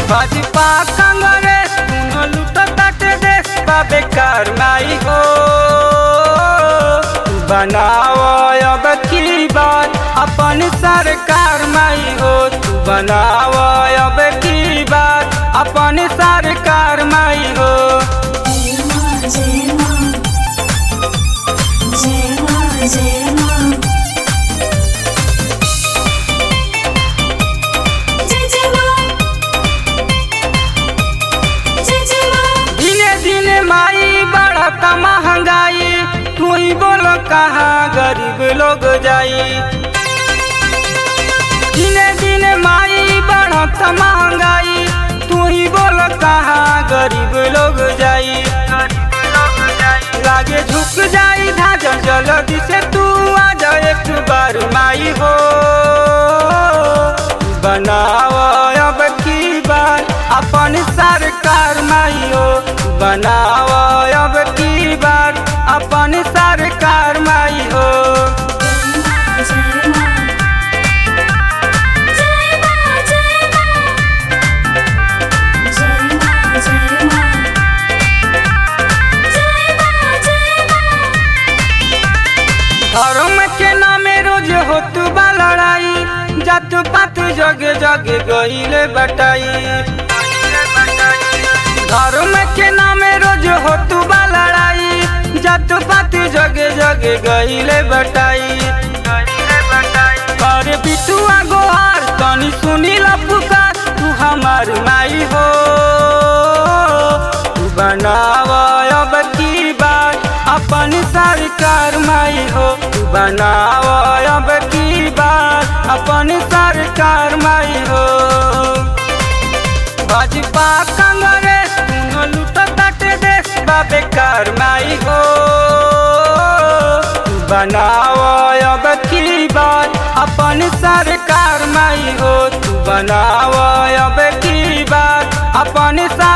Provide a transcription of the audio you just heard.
भाजपा कांग्रेस दोनों लूटताटे देश बा बेकार माई हो बनाओ अब की बात अपन सरकार माई हो तू बनाओ अब की बात अपन सरकार माई हो जय मां जय मां जय मां जय मां जय जय मां जय जय मां दिने दिने माई बढ़ता महंगाई तू ही बोलो कहाँ गरीब लोग जाई दिने दिने माई बढ़ता महंगाई तू ही बोलो कहाँ गरीब लोग जाई लागे झुक जाई धाजल जल्दी से तू आ जा एक बार माई हो बनाओ अब की बार अपन सरकार माई हो बनाओ अब की बार अपन सरकार माई हो जय मां जय मां जय मां जय मां जय मां जय मां जय मां धर्म के नामे रोज होत बा लड़ाई जात पात जग जग गईले बटाई धर्म के नामे रोज होत बा लड़ाई जात पात जग जग गईले बटाई अरे बिटुआ गोहार तनी सुनी ला पुकार तू हमार माई हो तू बनाव अब की बात अपन सरकार माई हो तू बनाव अब की बात अपन सरकार माई हो भाजपा कांग्रेस दोनों लूटताटे देश बा बेकार माई हो तू बनाओ अब की बात अपन सरकार माई हो तू बनाओ अब की बात अपन